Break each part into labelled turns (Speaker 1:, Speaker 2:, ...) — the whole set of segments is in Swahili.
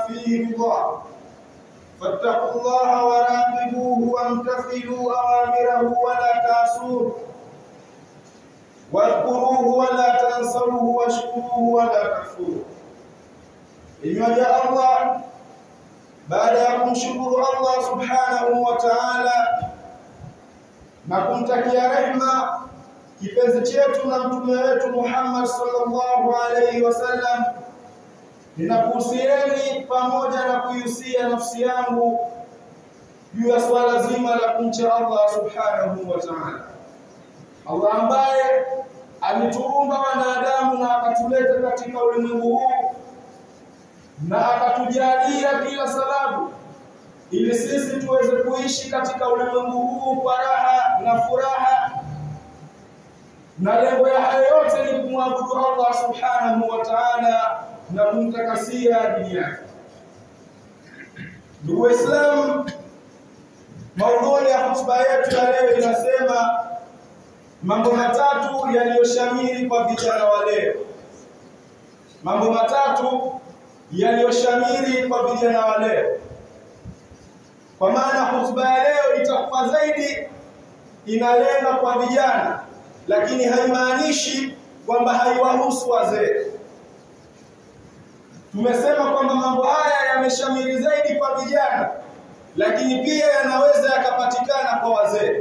Speaker 1: فيه رضاه فاتقوا الله وراقبوه وامتثلوا أوامره ولا تعصوه واذكروه ولا تنسوه واشكروه ولا تكفروه imeja Allah baada ya kumshukuru Allah subhanahu wa ta'ala na kumtakia rehma kipenzi chetu na mtume wetu Muhammad sallallahu alaihi wasallam ninakuhusieni pamoja na kuihusia nafsi yangu juu ya swala zima la kumcha Allah subhanahu wa ta'ala Allah ambaye alituumba wanadamu na akatuleta katika ulimwengu huu na akatujalia kila sababu ili sisi tuweze kuishi katika ulimwengu huu kwa raha na furaha na lengo ya hayo yote ni kumwabudu Allah subhanahu wa ta'ala na kumtakasia dini yake. Ndugu Waislamu, maudhui ya hotuba yetu ya leo inasema mambo matatu yaliyoshamiri kwa vijana wa leo. Mambo matatu yaliyoshamiri kwa vijana wa leo. Kwa maana hotuba ya leo itakuwa zaidi inalenga kwa vijana, lakini haimaanishi kwamba haiwahusu wazee. Tumesema kwamba mambo haya yameshamiri zaidi kwa vijana, lakini pia yanaweza yakapatikana kwa wazee.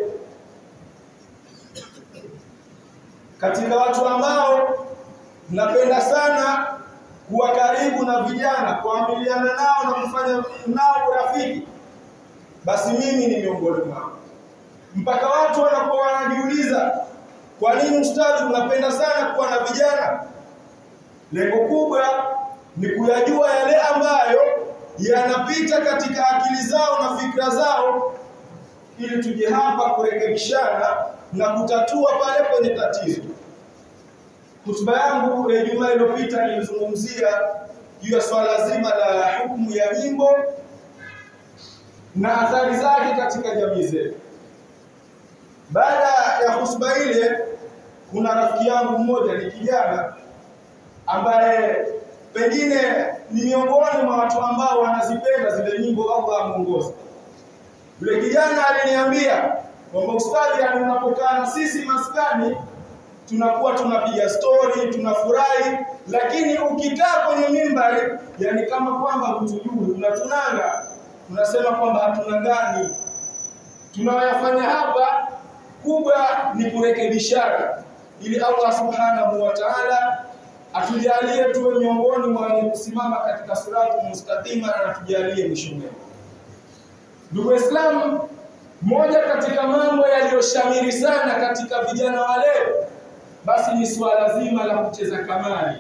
Speaker 1: Katika watu ambao napenda sana kuwa karibu na vijana, kuamiliana nao na kufanya nao urafiki, basi mimi ni miongoni mwao. Mpaka watu wanakuwa wanajiuliza, kwa nini ustadhi unapenda sana kuwa na vijana? Lengo kubwa ni kuyajua yale ambayo yanapita katika akili zao na fikra zao, ili tuje hapa kurekebishana na kutatua pale kwenye tatizo. Hotuba yangu ya Ijumaa iliyopita nilizungumzia juu ya swala zima la hukumu ya nyimbo na athari zake katika jamii zetu. Baada ya hotuba ile, kuna rafiki yangu mmoja ni kijana ambaye pengine ni miongoni mwa watu ambao wanazipenda zile nyimbo, Allah amuongoze. Yule kijana aliniambia kwamba ustadhi, unapokaa na sisi maskani tunakuwa tunapiga stori tunafurahi, lakini ukikaa kwenye mimbari, yani kama kwamba hutujui, unatunanga, tunasema kwamba hatuna ndani. Tunayoyafanya hapa kubwa ni kurekebishana, ili Allah subhanahu wa ta'ala atujalie tuwe miongoni mwa wenye kusimama katika siratu mustaqima na atujalie mwisho mwema. Ndugu Waislamu, moja katika mambo yaliyoshamiri sana katika vijana wa leo basi ni swala zima la kucheza kamari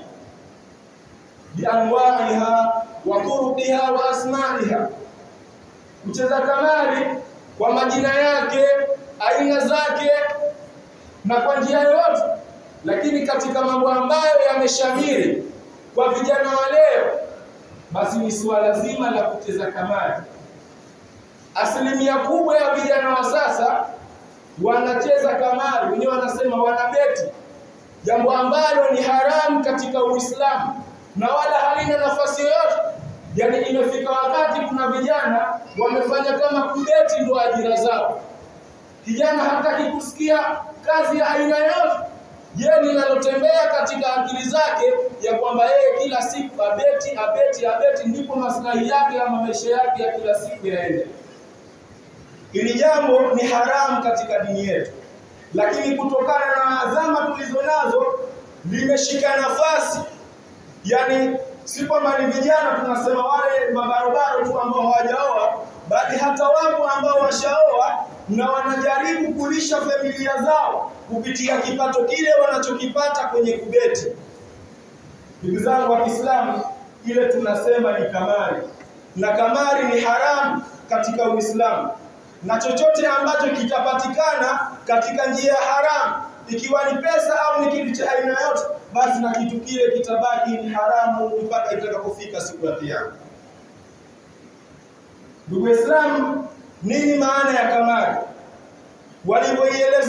Speaker 1: bianwaiha wa turuqiha wa asmaiha, kucheza kamari kwa majina yake, aina zake na kwa njia yoyote. Lakini katika mambo ambayo yameshamiri kwa vijana wa leo, basi ni swala zima la kucheza kamari. Asilimia kubwa ya vijana wa sasa wanacheza kamari, wenyewe wanasema wanabeti jambo ambalo ni haramu katika Uislamu na wala halina nafasi yoyote. Yaani, imefika wakati kuna vijana wamefanya kama kubeti ndo ajira zao. Kijana hataki kusikia kazi ya aina yoyote, yeye linalotembea katika akili zake ya kwamba yeye kila siku abeti abeti abeti, ndipo maslahi yake ama maisha yake ya kila siku yaende. Hili jambo ni haramu katika dini yetu lakini kutokana na adhama tulizo nazo limeshika nafasi. Yani si kwamba ni vijana tunasema wale mabarobaro tu ambao hawajaoa, bali hata wapo ambao washaoa na wanajaribu kulisha familia zao kupitia kipato kile wanachokipata kwenye kubeti. Ndugu zangu wa Kiislamu, ile tunasema ni kamari, na kamari ni haramu katika Uislamu na chochote ambacho kitapatikana katika njia ya haramu, ikiwa ni pesa au ni kitu cha aina yote, basi na kitu kile kitabaki ni haramu mpaka itakapofika siku ya Kiyama. Ndugu Waislamu, nini maana ya kamari?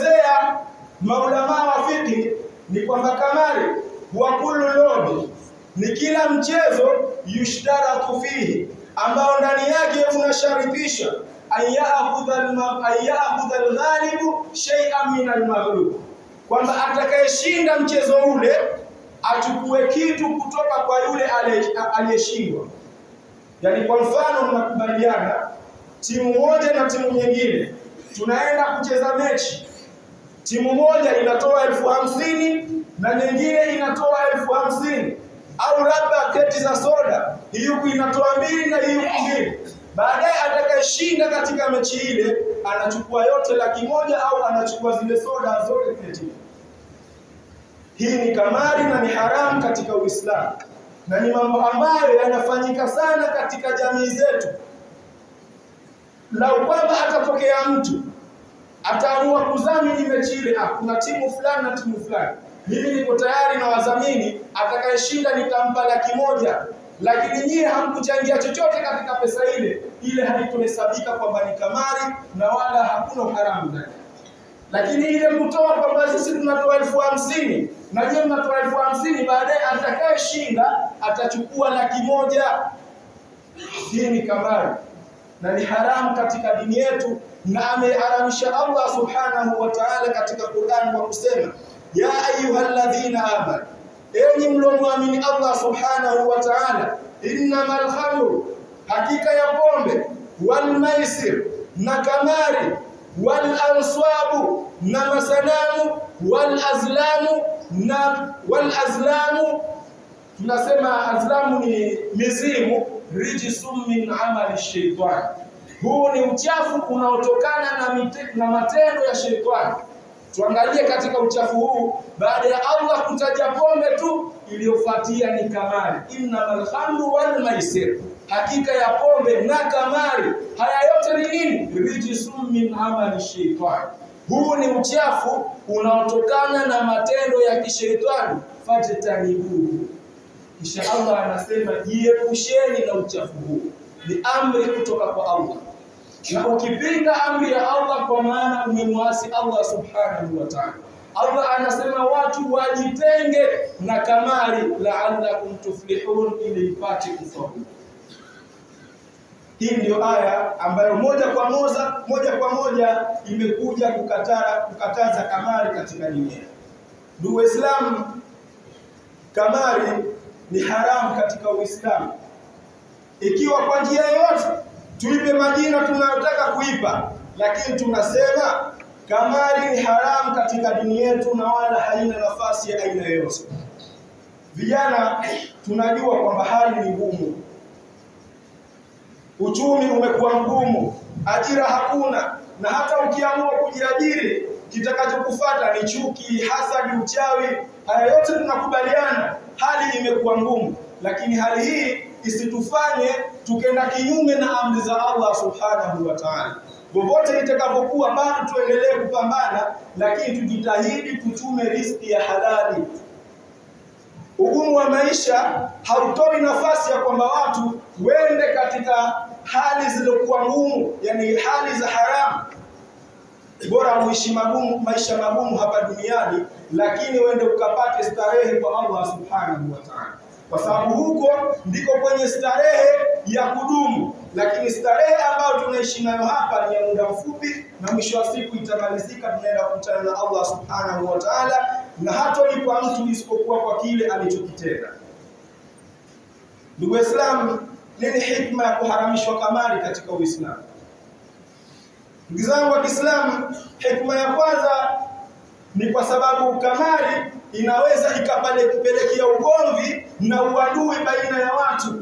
Speaker 1: Walivyoielezea maulamaa wa fiqh ni kwamba kamari wa kullu lodi ni kila mchezo yushtaratu fihi, ambao ndani yake unasharifisha ayakhudha alghalibu shay'an min almaghlub, kwamba atakayeshinda mchezo ule achukue kitu kutoka kwa yule aliyeshindwa. Yaani, kwa mfano, mnakubaliana timu moja na timu nyingine, tunaenda kucheza mechi, timu moja inatoa elfu hamsini na nyingine inatoa elfu hamsini au labda keti za soda, hii huku inatoa mbili na hii huku mbili. Baadaye atakayeshinda katika mechi ile anachukua yote laki moja au anachukua zile soda zote keti. Hii ni kamari na ni haramu katika Uislamu na ni mambo ambayo yanafanyika sana katika jamii zetu. Lau kwamba atatokea mtu ataamua kudhamini mechi ile, ah, kuna timu fulani na timu fulani, mimi niko tayari na wadhamini, atakayeshinda nitampa laki moja, lakini nyie hamkuchangia chochote katika pesa ile, ile haitohesabika kwamba ni kamari na wala hakuna uharamu ndani. Lakini ile kutoa kwamba sisi tunatoa elfu hamsini na nyie mnatoa elfu hamsini baadaye atakayeshinda atachukua laki moja, hii ni kamari na ni haramu katika dini yetu, na ameharamisha Allah subhanahu wa ta'ala katika Qur'an kwa kusema ya ayyuhalladhina amanu, enyi mlomwamini Allah subhanahu wa ta'ala, innamal khamru, hakika ya pombe, wal maisir, na kamari, wal answabu, na masanamu, wal azlamu, na wal azlamu, tunasema azlamu ni mizimu rijsum min amali shaitani, huu ni uchafu unaotokana na, mite, na matendo ya sheitani. Tuangalie katika uchafu huu, baada ya Allah kutaja pombe tu, iliyofuatia ni kamari, innamal khamru wal maisir, hakika ya pombe na kamari, haya yote ni nini? Rijsum min amali shaitani, huu ni uchafu unaotokana na matendo ya kisheitani, fajtanibuhu kisha Allah anasema jiepusheni na uchafu huu, ni amri kutoka kwa Allah. Na ukipinga amri ya Allah, kwa maana umemwasi Allah subhanahu wa ta'ala. Allah anasema watu wajitenge na kamari, la'allakum tuflihun, ili ipate kufaulu. Hii ndiyo aya ambayo moja kwa moja moja kwa moja imekuja kukatara, kukataza kamari katika dini yetu. Ndugu Waislamu, kamari ni haramu katika Uislamu. Ikiwa kwa njia yoyote tuipe majina tunayotaka kuipa, lakini tunasema kamari ni haramu katika dini yetu na wala haina nafasi ya aina yoyote. Vijana tunajua kwamba hali ni ngumu, uchumi umekuwa mgumu, ajira hakuna, na hata ukiamua kujiajiri kitakachokufuata ni chuki, hasadi, uchawi. Haya yote tunakubaliana, hali imekuwa ngumu, lakini hali hii isitufanye tukenda kinyume na amri za Allah subhanahu wa ta'ala. Popote itakapokuwa, bado tuendelee kupambana, lakini tujitahidi tuchume riziki ya halali. Ugumu wa maisha hautoi nafasi ya kwamba watu wende katika hali zilizokuwa ngumu, yani hali za haramu bora uishi magumu maisha magumu hapa duniani, lakini uende ukapate starehe kwa Allah subhanahu wa ta'ala, kwa sababu huko ndiko kwenye starehe ya kudumu. Lakini starehe ambayo tunaishi nayo hapa ni ya muda mfupi, na mwisho wa siku itamalizika, tunaenda kukutana na Allah subhanahu wa ta'ala, na hatolipa mtu isipokuwa kwa kile alichokitenda. Ndugu Waislamu, nini hikma ya kuharamishwa kamari katika Uislamu? Ndugu zangu wa Kiislamu, hikma ya kwanza ni kwa sababu kamari inaweza ikapelekea ugomvi na uadui baina ya watu.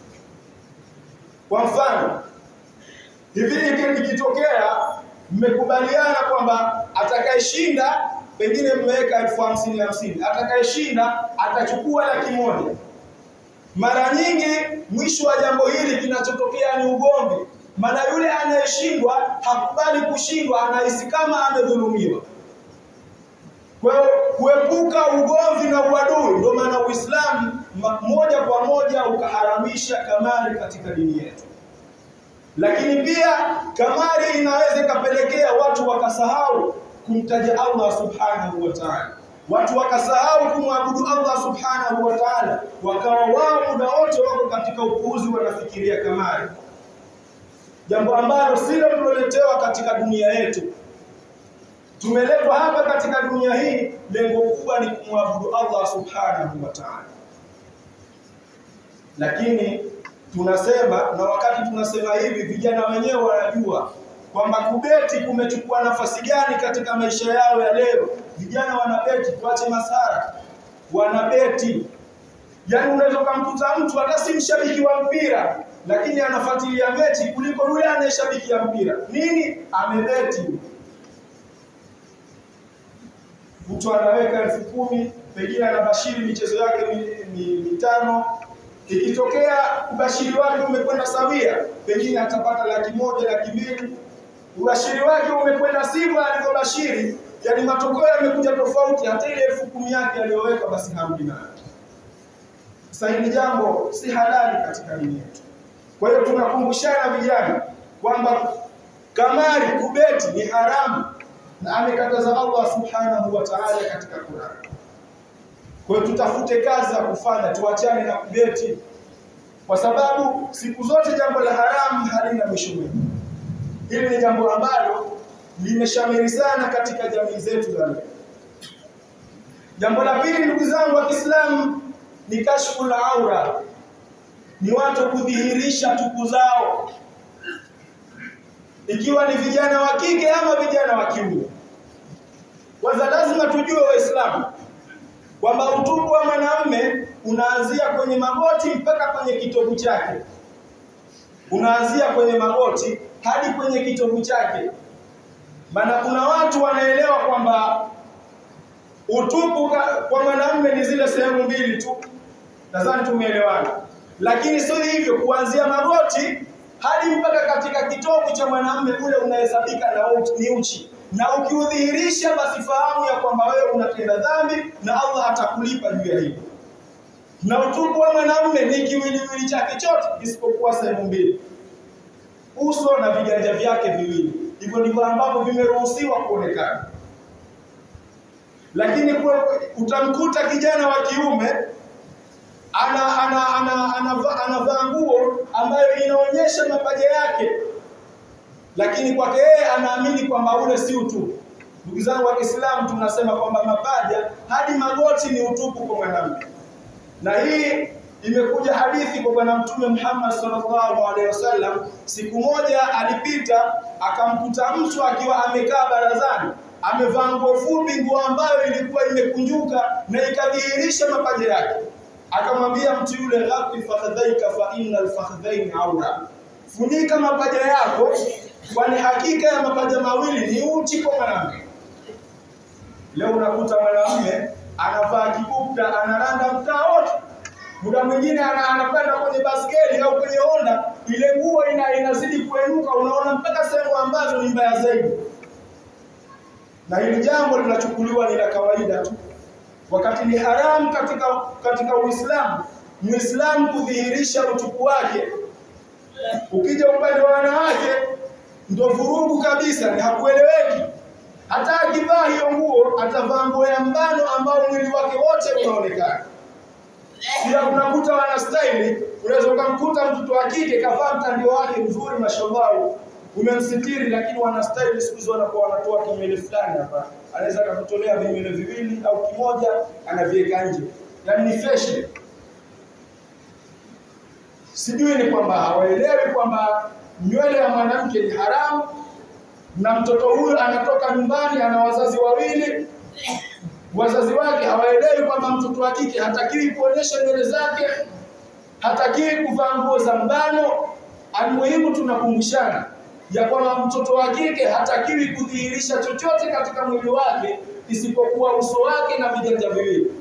Speaker 1: Kwa mfano, hivi ikitokea mmekubaliana kwamba atakayeshinda, pengine mmeweka elfu hamsini hamsini, atakayeshinda atachukua laki moja. Mara nyingi mwisho wa jambo hili kinachotokea ni ugomvi maana yule anayeshindwa hakubali kushindwa, anahisi kama amedhulumiwa. Kwa hiyo kuepuka ugomvi na uadui, ndio maana Uislamu moja kwa moja ukaharamisha kamari katika dini yetu. Lakini pia kamari inaweza ikapelekea watu wakasahau kumtaja Allah subhanahu wa ta'ala. watu wakasahau kumwabudu Allah subhanahu wa ta'ala, wakawa wao muda wote wako katika upuuzi, wanafikiria kamari, jambo ambalo silo tuloletewa katika dunia yetu. Tumeletwa hapa katika dunia hii, lengo kubwa ni kumwabudu Allah subhanahu wa ta'ala, lakini tunasema na wakati tunasema hivi, vijana wenyewe wanajua kwamba kubeti kumechukua nafasi gani katika maisha yao ya leo. Vijana wanabeti, tuache masara, wanabeti. Yaani unaweza kumkuta mtu hata si mshabiki wa mpira, lakini anafuatilia mechi kuliko yule anayeshabikia mpira. Nini? Amebeti. Mtu anaweka elfu kumi pengine anabashiri michezo yake mitano ikitokea ubashiri wake umekwenda sawia, pengine atapata laki moja, laki mbili. Ubashiri wake umekwenda sivyo alivyobashiri, yani matokeo yamekuja tofauti, hata ile elfu kumi yake aliyoweka basi hamdi nayo. Sasa hili jambo si halali katika dini yetu. Kwa hiyo tunakumbushana vijana kwamba kamari, kubeti ni haramu na amekataza Allah subhanahu wa ta'ala katika Qur'an. Kwa hiyo tutafute kazi za kufanya, tuachane na kubeti, kwa sababu siku zote jambo la haramu halina mwisho mwema. Hili ni jambo ambalo limeshamiri sana katika jamii zetu za leo. Jambo la pili, ndugu zangu wa Kiislamu, ni kashfu la aura, ni watu kudhihirisha tupu zao, ikiwa ni vijana wa kike ama vijana wa kiume. Kwanza lazima tujue Waislamu kwamba utupu wa mwanamume unaanzia kwenye magoti mpaka kwenye kitovu chake, unaanzia kwenye magoti hadi kwenye kitovu chake. Maana kuna watu wanaelewa kwamba utupu kwa mwanamume ni zile sehemu mbili tu, nadhani tumeelewana. Lakini sio hivyo, kuanzia magoti hadi mpaka katika kitovu cha mwanamume ule unahesabika na ni uchi na ukiudhihirisha basi fahamu ya kwamba wewe unatenda dhambi na Allah atakulipa juu ya hilo. Na utupu wa mwanamume ni kiwiliwili chake chote isipokuwa sehemu mbili, uso na viganja vyake viwili. Hivyo ndivyo ambavyo vimeruhusiwa kuonekana. Lakini kwa utamkuta kijana wa kiume ana ana ana anavaa ana, ana nguo ambayo inaonyesha mapaja yake lakini kwake yeye anaamini kwamba ule si utupu. Ndugu zangu wa Kiislamu, tunasema kwamba mapaja hadi magoti ni utupu kwa mwanamke, na hii imekuja hadithi kwa Bwana Mtume Muhammad sallallahu alaihi wasallam. Siku moja alipita akamkuta mtu akiwa amekaa barazani, amevaa nguo fupi, nguo ambayo ilikuwa imekunjuka na ikadhihirisha mapaja yake. Akamwambia mtu yule, ghafi fakhadhaika fa innal fakhadhaini aura, funika mapaja yako kwani hakika ya mapaja mawili ni uchi kwa mwanamke. Leo unakuta mwanamume anavaa kibukta, anaranda mtaa wote, muda mwingine anapanda kwenye baskeli au kwenye honda, ile nguo ina, inazidi kuenuka, unaona mpaka sehemu ambazo ni mbaya zaidi, na hili jambo linachukuliwa ni la kawaida tu, wakati ni haramu katika katika Uislamu Muislamu kudhihirisha utupu wake. Ukija upande wa wanawake ndo vurugu kabisa, ni hakueleweki. Hata akivaa hiyo nguo atavaa nguo ya mbano ambao mwili wake wote unaonekana. Pia unakuta wana staili, unaweza ukamkuta mtoto wa kike kavaa mtandio wake mzuri, mashallah, umemsitiri, lakini wana staili siku hizi wanakuwa wanatoa kinywele fulani hapa, anaweza akakutolea vinywele viwili au kimoja, anaviweka nje, yaani ni fashion. Sijui ni kwamba hawaelewi kwamba nywele ya mwanamke ni haramu, na mtoto huyu anatoka nyumbani, ana wazazi wawili, wazazi wake hawaelewi kwamba mtoto wa kike hatakiwi kuonyesha nywele zake, hatakiwi kuvaa nguo za mbano. Almuhimu, tunakumbushana ya kwamba mtoto wa kike hatakiwi kudhihirisha chochote katika mwili wake isipokuwa uso wake na viganja viwili.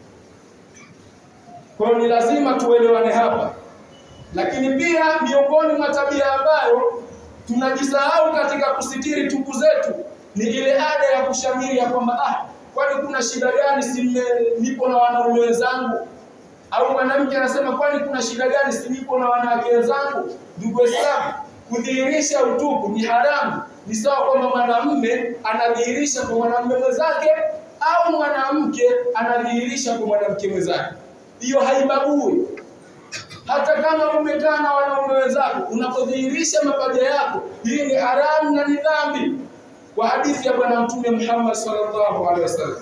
Speaker 1: Kwa hiyo ni lazima tuelewane hapa lakini pia miongoni mwa tabia ambayo tunajisahau katika kusitiri tupu zetu ni ile ada ya kushamiri ya kwamba ah, kwani kuna shida gani? Si nipo na wanaume wenzangu? Au mwanamke anasema kwani kuna shida gani? Si nipo na wanawake wenzangu? Ndugu Waislamu, kudhihirisha utupu ni haramu. Ni sawa kwamba mwanamume anadhihirisha kwa mwanamume mwenzake au mwanamke anadhihirisha kwa mwanamke mwenzake. Hiyo haibagui. Hata kama umekaa na wanaume wenzako, unapodhihirisha mapaja yako, hii ni haramu na ni dhambi, kwa hadithi ya Bwana Mtume Muhammad sallallahu alaihi wasallam.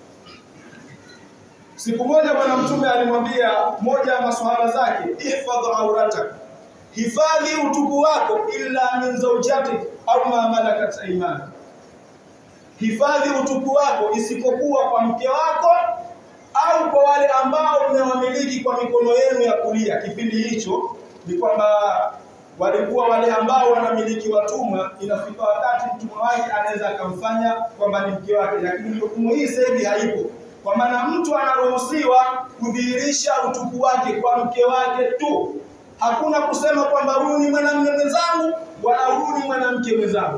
Speaker 1: Siku moja Bwana Mtume alimwambia moja ya maswahaba zake, ihfadh auratak, hifadhi utupu wako, illa min zawjatik au ma malakat aymanak, hifadhi utupu wako isipokuwa kwa mke wako au kwa wale ambao mmewamiliki kwa mikono yenu ya kulia. Kipindi hicho ni kwamba walikuwa wale ambao wanamiliki watumwa, inafika wakati mtumwa wake anaweza akamfanya kwamba ni mke wake, lakini hukumu hii sasa hivi haipo, kwa maana mtu anaruhusiwa kudhihirisha utupu wake kwa mke wake tu. Hakuna kusema kwamba huyu ni mwanamume mwenzangu wala huyu ni mwanamke mwenzangu.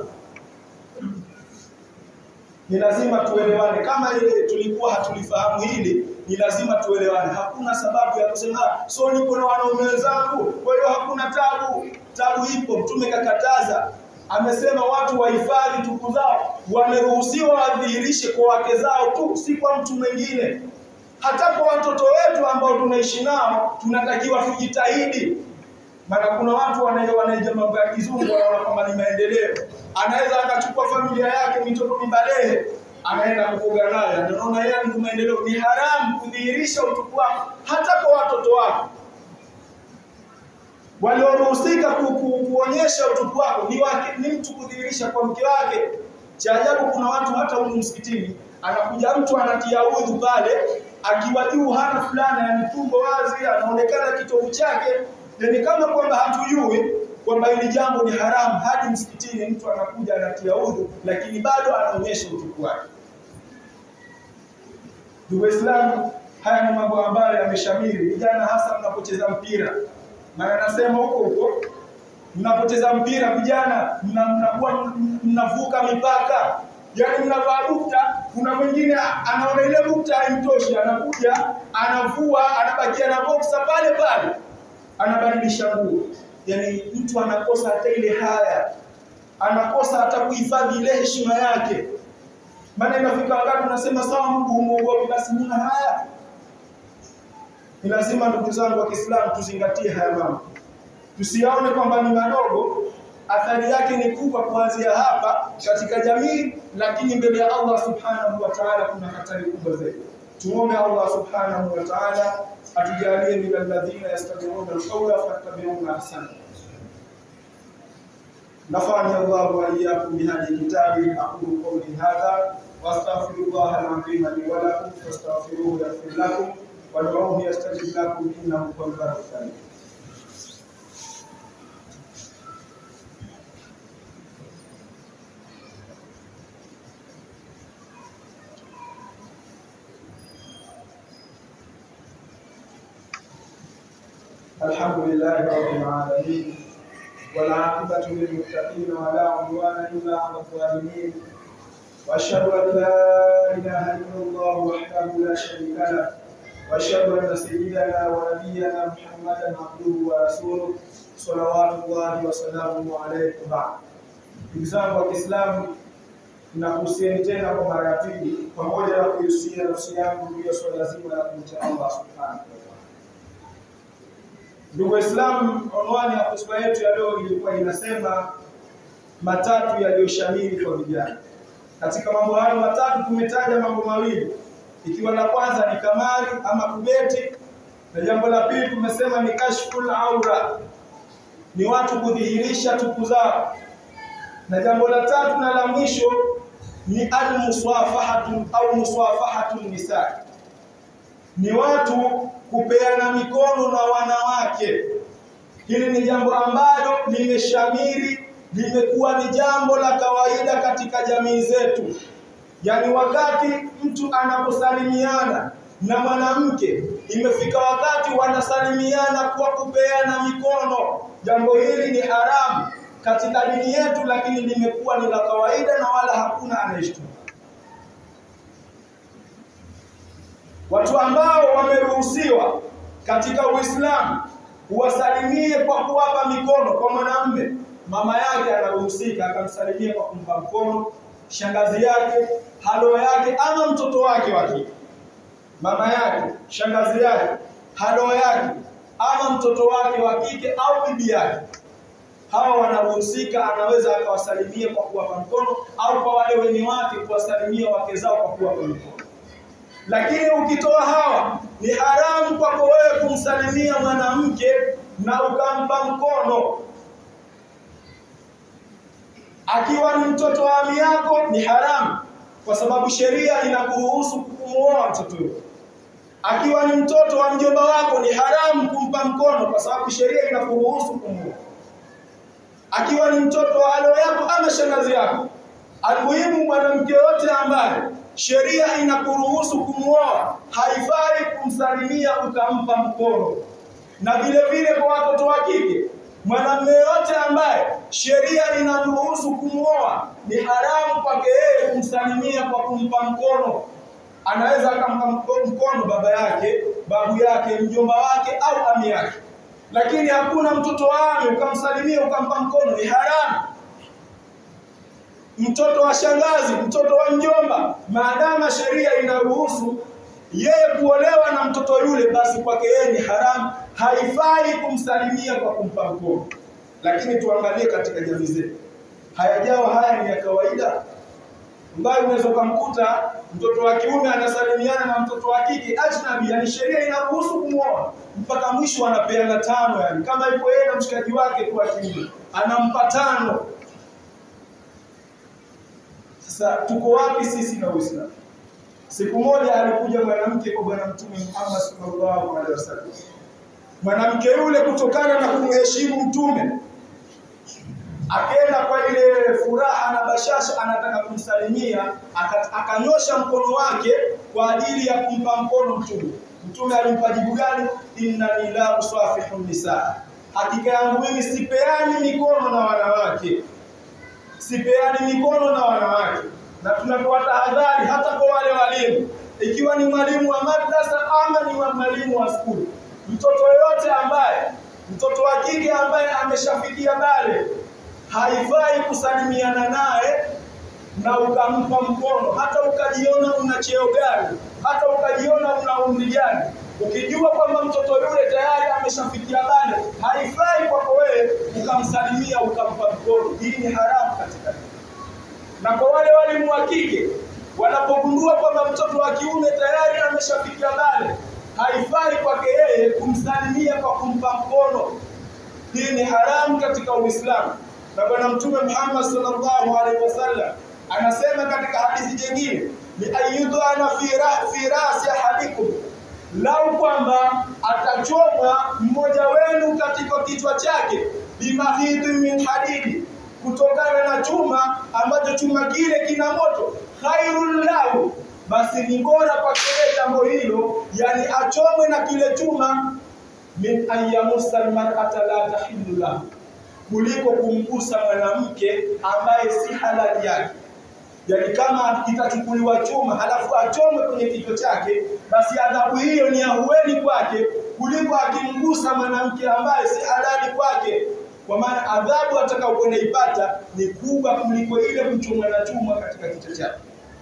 Speaker 1: Ni lazima tuelewane. Kama ile tulikuwa hatulifahamu hili, ni lazima tuelewane. Hakuna sababu ya kusema so niko na wanaume wenzangu, kwa hiyo hakuna tabu. Tabu ipo, Mtume kakataza, amesema watu wahifadhi tupu zao, wameruhusiwa wadhihirishe kwa wake zao tu, si kwa mtu mwingine. Hata kwa watoto wetu ambao tunaishi nao, tunatakiwa tujitahidi maana kuna watu wanaeja mambo ya kizungu wanaona kwamba ni maendeleo. Anaweza akachukua familia yake mitoto mibalehe anaenda kufuga nayo, anaona yeye ni maendeleo. Ni haramu kudhihirisha utupu wako hata kwa watoto wako. Walioruhusika ku, ku, kuonyesha utupu wako ni wake, ni mtu kudhihirisha kwa mke wake. Cha ajabu, kuna watu hata huko msikitini anakuja mtu anatia udhu pale akiwa juu hana fulana, yani tumbo wazi, anaonekana kitovu chake ni kama kwamba hatujui kwamba hili jambo ni haramu. Hadi msikitini mtu anakuja anatia udhu, lakini bado anaonyesha utupu wake. Ndugu Waislamu, haya ni mambo ambayo yameshamiri vijana, hasa mnapocheza mpira. Maana nasema huko huko mnapocheza mpira vijana, mnakuwa mnavuka mipaka, yaani mnavaa bukta. Kuna mwingine anaona ile bukta haimtoshi, anakuja anavua, anabakia na boksa pale pale anabadilisha nguo. Yani mtu anakosa hata ile haya, anakosa hata kuhifadhi ile heshima yake. Maana inafika wakati unasema sawa, Mungu humuogopi, basi nina haya. Ni lazima ndugu zangu wa Kiislamu tuzingatie haya mambo, tusiyaone kwamba ni madogo. Athari yake ni kubwa kuanzia hapa katika jamii, lakini mbele ya Allah subhanahu wa ta'ala kuna hatari kubwa zaidi. Tuombe Allah subhanahu wa ta'ala atujalie min alladhina yastami'una alqawla fayattabi'una ahsana. Nafani Allah wa iyyakum bihadhihi kitabi aqulu qawli hadha wa astaghfirullah al-azim li wa lakum fastaghfiruhu yaghfir lakum wad'uuhu yastajib lakum innahu huwal barrul karim. الحمد لله رب العالمين والعاقبة للمتقين ولا عدوان إلا على الظالمين وأشهد أن لا إله إلا الله وحده لا شريك له وأشهد أن سيدنا ونبينا محمدا عبده ورسوله صلوات الله وسلامه عليه وبعد. Ndugu zangu wa Kiislamu, nakuhusieni tena kwa mara ya pili, pamoja na kuihusia nafsi yangu juu ya swala zima la kumcha Allah subhanahu wa ta'ala. Ndugu Waislamu, anwani ya hotuba yetu ya leo ilikuwa inasema matatu yaliyoshamiri kwa vijana. Katika mambo hayo matatu tumetaja mambo mawili, ikiwa la kwanza ni kamari ama kubeti, na jambo la pili tumesema ni kashful aura, ni watu kudhihirisha tupu zao, na jambo la tatu na la mwisho ni almuswafahatu au muswafahatu nisa, ni watu kupeana mikono na wanawake. Hili ni jambo ambalo limeshamiri, limekuwa ni jambo la kawaida katika jamii zetu. Yaani, wakati mtu anaposalimiana na mwanamke, imefika wakati wanasalimiana kwa kupeana mikono. Jambo hili ni haramu katika dini yetu, lakini limekuwa ni la kawaida na wala hakuna anayeshtuka. Watu ambao wameruhusiwa katika Uislamu uwasalimie kwa kuwapa mikono. Kwa mwanamume, mama yake anaruhusika akamsalimia kwa kumpa mkono, shangazi yake, halo yake, ama mtoto wake wa kike, mama yake, shangazi yake, halo yake, ama mtoto wake wa kike au bibi yake, hawa wanaruhusika, anaweza akawasalimia kwa kuwapa mkono, au kwa wale wenye wake kuwasalimia wake zao kwa kuwapa mkono. Lakini ukitoa hawa, ni haramu kwako wewe kumsalimia mwanamke na ukampa mkono. Akiwa ni mtoto wa ami yako ni haramu, kwa sababu sheria inakuruhusu kumuoa mtoto huyo. Akiwa ni mtoto wa mjomba wako ni haramu kumpa mkono, kwa sababu sheria inakuruhusu kumuoa. Akiwa ni mtoto wa alo yako ama shangazi yako, almuhimu mwanamke yote ambaye sheria inakuruhusu kumuoa haifai kumsalimia ukampa mkono. Na vile vile kwa watoto wa kike, mwanamume yote ambaye sheria inamruhusu kumuoa ni haramu kwake yeye kumsalimia kwa kumpa mkono. Anaweza akampa mkono baba yake, babu yake, mjomba wake au ami yake, lakini hakuna mtoto wa ami ukamsalimia ukampa mkono, ni haramu mtoto wa shangazi, mtoto wa mjomba, maadama sheria inaruhusu yeye kuolewa na mtoto yule, basi kwake yeye ni haramu, haifai kumsalimia kwa kumpa mkono. Lakini tuangalie katika jamii zetu, hayajawa haya ni ya kawaida, ambayo unaweza ukamkuta mtoto wa kiume anasalimiana na mtoto wa kike ajnabi, yani sheria inaruhusu kumwoa mpaka mwisho anapeana tano, yani kama yuko yeye na mshikaji wake tu wa kiume anampa tano. Sasa tuko wapi sisi na Uislamu? Siku moja alikuja mwanamke kwa Bwana Mtume Muhammad sallallahu alaihi wasallam. Mwanamke yule kutokana na kumheshimu Mtume akaenda kwa ile furaha na bashasha, anataka kumsalimia, akanyosha mkono wake kwa ajili ya kumpa mkono Mtume. Mtume alimpa jibu gani? innani la usafihu nisaa, hakika yangu mimi sipeani mikono na wanawake sipeani mikono na wanawake. Na tunatoa tahadhari hata kwa wale walimu, ikiwa ni mwalimu wa madrasa ama ni wa mwalimu wa skuli, mtoto yoyote ambaye mtoto wa kike ambaye ameshafikia bale, haifai kusalimiana naye na ukampa mkono, hata ukajiona una cheo gani, hata ukajiona una umri gani, ukijua kwamba mtoto yule tayari ameshafikia bale, haifai kwako wewe ukamsalimia ukampa mkono. Hii ni haramu katika dini. Na kwa wale walimu wa kike wanapogundua kwamba mtoto wa kiume tayari ameshafikia bale, haifai kwake yeye kumsalimia kwa kumpa mkono. Hii ni haramu katika Uislamu. Na Bwana Mtume Muhammad sallallahu alaihi wasallam anasema katika hadithi nyingine, ni ayudhana fi rasi ahadikum lau kwamba atachomwa mmoja wenu katika kichwa chake bimahidhi min hadidi, kutokana na chuma ambacho chuma kile kina moto, khairul lahu, basi ni bora kwake jambo hilo, yani achomwe na kile chuma, min an yamussa almar'ata la tahillu lahu, kuliko kumgusa mwanamke ambaye si halali yake Yaani kama kitachukuliwa chuma halafu achomwe kwenye kichwa chake, basi adhabu hiyo ni ahueni kwake kuliko akimgusa mwanamke ambaye si halali kwake, kwa maana adhabu atakayokwenda ipata ni kubwa kuliko ile kuchomwa na chuma katika kichwa chake.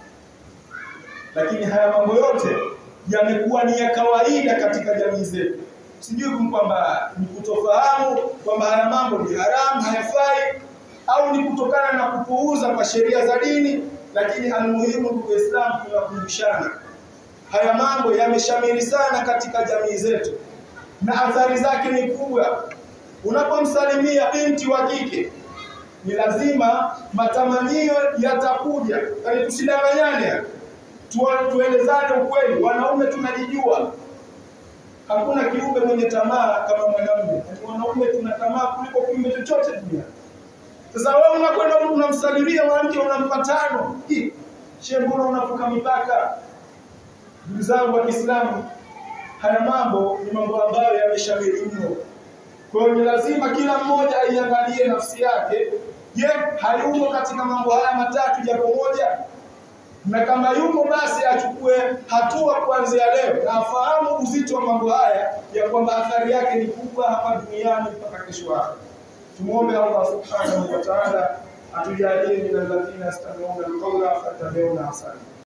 Speaker 1: Lakini haya mambo yote yamekuwa ni ya kawaida katika jamii zetu, sijui kwamba ni kutofahamu kwamba haya mambo ni haramu, hayafai, au ni kutokana na kupuuza kwa sheria za dini lakini almuhimu ndugu Waislamu, tunakumbushana haya mambo yameshamiri sana katika jamii zetu na athari zake ni kubwa. Unapomsalimia binti wa kike, ni lazima matamanio yatakuja, yaani tusidanganyane, tuelezane ukweli. Wanaume tunajijua, hakuna kiumbe mwenye tamaa kama mwanamume. Wanaume tuna tamaa kuliko kiumbe chochote duniani. Sasa wewe unakwenda unamsalimia mwanamke unampa tano. Shehe, mbona unavuka mipaka? Ndugu zangu wa Kiislamu, haya mambo ni mambo ambayo yameshamiri mno. Kwa hiyo ni lazima kila mmoja aiangalie nafsi yake. Je, hayumo katika mambo haya matatu japo moja? Na kama yumo basi achukue hatua kuanzia leo na afahamu uzito wa mambo haya ya kwamba athari yake ni kubwa hapa duniani mpaka kesho yake. Tumuombe Allah subhanahu wa ta'ala atujalie min alladhina yastami'una alqawla fattabi'una ahsana.